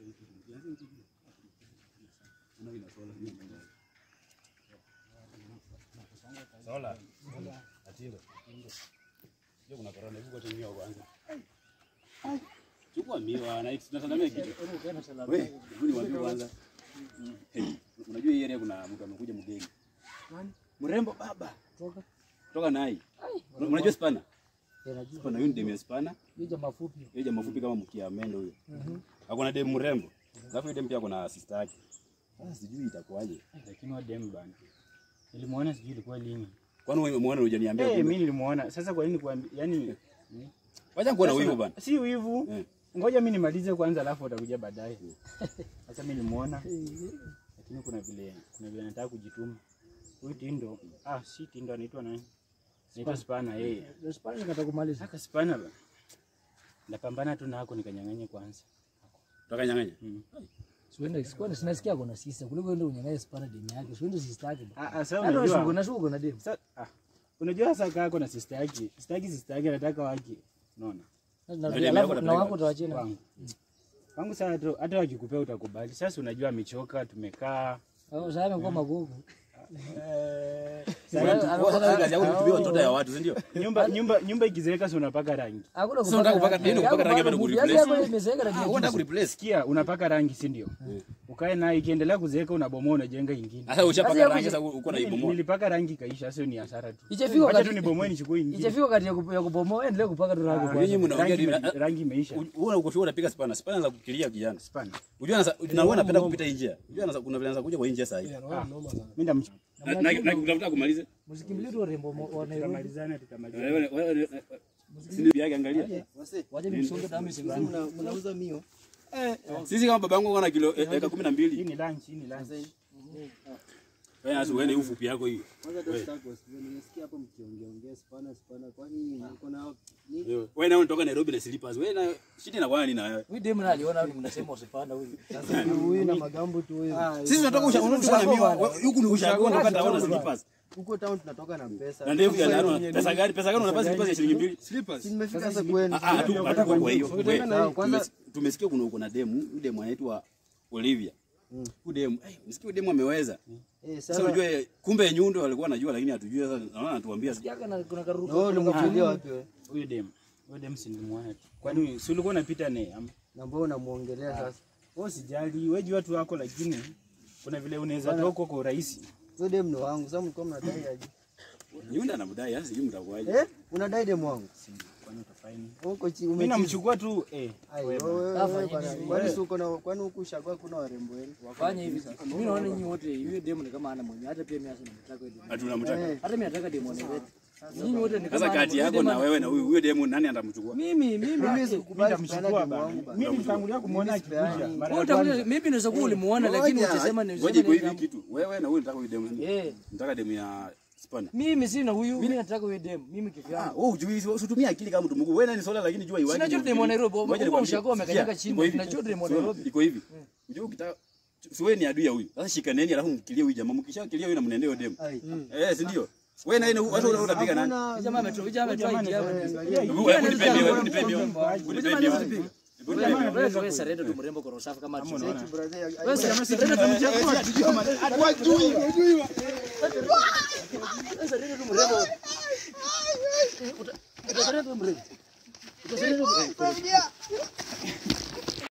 Sola. Atindo. Sio kuna corona hivi kwa chini kwanza. Chukua miwa na tunatandamia kitu. Wewe, hebu niwaambie kwanza. Hey, Unajua hii area kuna mtu amekuja mgeni. Mrembo baba. Toka. Toka nai. Unajua spana? Yanajua. Spana huyu ni demu ya spana. Hiyo mafupi. Yeye jamaa fupi kama mkia mendo huyo. Hakuna demu mrembo. Alafu yule demu pia kuna sister yake. Sasa sijui itakuwaje. Lakini wa dem bana. Nilimuona sijui ilikuwa lini. Kwani wewe umeona hujaniambia? Eh, kumbe? mimi nilimuona. Sasa kwa nini kuambia yani Wacha kuona Sasa wivu na- bana. Si wivu. Eh. Ngoja mimi nimalize kwanza alafu utakuja baadaye. Sasa mimi nilimuona. Lakini kuna vile kuna vile nataka kujituma. Huyu Tindo, ah si Tindo anaitwa nani? Anaitwa Spana yeye. Ndio Spanish nataka kumaliza. Saka Spana ba. Napambana tu nako nikanyang'anya kwanza. Utakanyang'anya? Siwende sikuwa sinasikia kuna sister kuliko ende unyang'anye Spana demu yake. Siwende sister yake. Ah ah sasa Hata unajua unajua. na shughuli na demu. Sasa ah unajua sasa kako na sister yake. Sister yake sister yake anataka wake. Unaona? Na demu alafu yako na anapeleka wako utawachana. Wangu. Wangu sasa hata- hata wakikupea utakubali. Sasa unajua amechoka, tumekaa. Au sasa amekuwa magogo. Wewe kazi yako ni kutumia watoto ya watu, si ndio? Nyumba nyumba nyumba ikizeeka si unapaka rangi. Hakuna Sasa unataka kupaka nini? Kupaka rangi bado kureplace? Yako imezeeka na Ah, unataka kureplace. Sikia, unapaka rangi si ndio? Ukae nayo ikiendelea kuzeeka unabomoa unajenga ingine. Sasa ushapaka Sasa rangi yako- sasa uko na Mimi ibomoa. Nilipaka rangi kaisha, sio ni hasara tu. Ichafika Acha wakati tu nibomoe nichukue ingine. Ichafika wakati ya kup- ya kubomoa endelee kupaka tu rangi Ah, kwanza. Nyinyi mnaongea rangi, hivi. ime- rangi imeisha. Wewe uko sure unapiga spana, spana za kukilia kijana. Spana. Unajua nasa- na wewe unapenda kupita hii njia. Unajua nasa- kuna vile anza kuja kwa hii njia sasa hivi. Mimi ndam Na na- na kutafuta kumaliza. Msikimbilie tu warembo mo- wa Nairobi. tutamalizana tutamalizana. Wewe wewe si ndio yake angalia. Waje nimsonge damu isibani. mnauza mio Sisi kama babangu uko na kilo eh, eka 12. Hii ni lunch, hii ni lunch. Wewe hasa wewe ni ufupi yako hiyo. kwanza tutaki wasikie nimesikia hapo mkiongeongea spana spana kwani mko na ni Wewe na unatoka Nairobi na slippers. Wewe na shida na kwani na wewe. Huyu demu na aliona huyu mnasema usipanda huyu. sasa huyu na magambo tu huyu Sisi tunatoka usha unatoka na miwa. Huku ni ushago unatoka taona slippers. huko town tunatoka na pesa Na ndevu ya nani? Pesa gani? Pesa gani unapata slippers ya shilingi mbili? si nimefika sasa kwenu Ah, ah, tu hata kwa hiyo. Sawa, kwanza- Tumes- Tumesikia kuna uko na demu, huyu demu anaitwa Olivia. Huyu demu, eh, msikia huyu demu ameweza. eh Sasa sasa unajua eh, kumbe nyundo walikuwa wanajua lakini hatujui sasa naona anatuambia. Yaka na kuna karuka. na wewe ulimfilia wapi wewe Huyu dem. Huyu dem si nilimwona tu. Kwani si ulikuwa unapita naye? Am- na mbona unamuongelea sasa Wewe usijali, wewe jua tu wako lakini kuna vile unaweza toka kwa urahisi. wewe dem ni wangu sasa mlikuwa mnadai aje Nyundo anamdai sasa sijui mtakuaje. eh unadai dem wangu Kwani utafaini? huko chi Mimi ume namchukua tu eh. Ai, wewe wewe bwana kwani si uko na kwani huku ushagua kuna warembo wenu Fanya hivi sasa. Mimi naona nyinyi wote huyu demu ni kama ana mwenye hata pia mimi hasa namtaka huyu demu. Hatuna mtaka. Hata mimi nataka demu anayewetu. Nyinyi wote ni kama Sasa ana kati mwenye. yako na wewe na huyu huyo demu nani atamchukua? Mimi mimi mimi Mimi sikubali kupeana nitamchukua dem bana. wangu bana Mimi nitangulia kumuona akikuja. Mara wewe ya kwanza. utakuja mimi naweza kuwa ulimuona lakini Ngoja, utasema ni Ngoja iko hivi kitu. Wewe na huyu nataka huyu demu. Eh, Nataka demu ya spana. mimi sina huyu, mimi nataka huyu demu, mimi Ah, kivyangu. wewe hujui usitumie akili kama mtu mkubwa. Wewe nani swala lakini jua iwaje. Sina chote demu wa Nairobi, Ngoja huko nikwambie. ushago umekanyaga Sikia, chini, iko hivi. na chote demu wa Sio, Nairobi. Iko hivi. Unajua ukitaka si wewe ni adui ya huyu. Sasa shikaneni alafu mkilie huyu jamaa. Mkishakilia huyu na mnendee huyo demu. ai Eh, si ndio? Wewe na yeye watu unapiga nani? Hakuna- Jamaa ametoa, jamaa ametoa idea hapa. Hebu hebu nipe mio, hebu nipe mio. Hebu nipe mio. Hebu nipe mio. Wewe wewe sarenda tu mrembo kwa rosafi kama tuseme. brother, ai- Wewe sarenda tu mchakua. Wewe sarenda tu mrembo. Uta- Utasarenda tu mrembo.